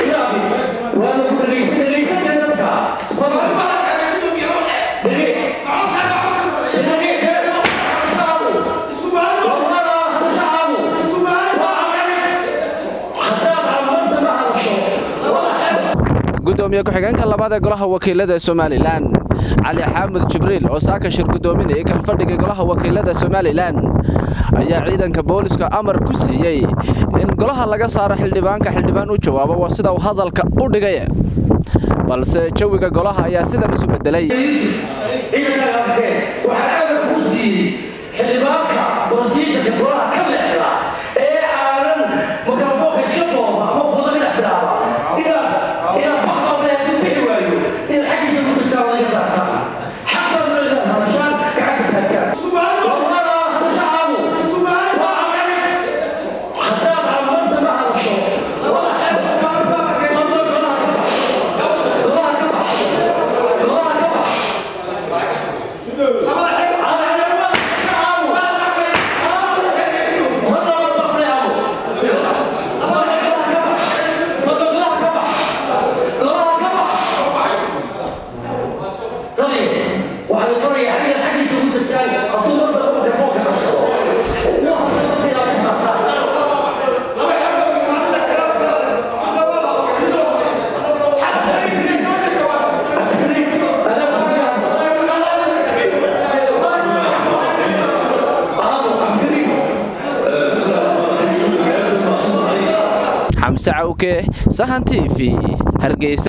gudoomiye ku-xigeenka labaad ee golaha wakiilada somalilan cali xaamud jibriil oo saaka shir gudoominayay kalfadhiga golaha wakiilada somalilan ayaa ciidanka booliska amar ku siiyey in golaha laga saaro xildhibaanka xildhibaan u jawaabo waa sida uu hadalka u dhigay balse jawiga golaha ayaa sidan isu bedelay xamse cawke sahan t v hargeysa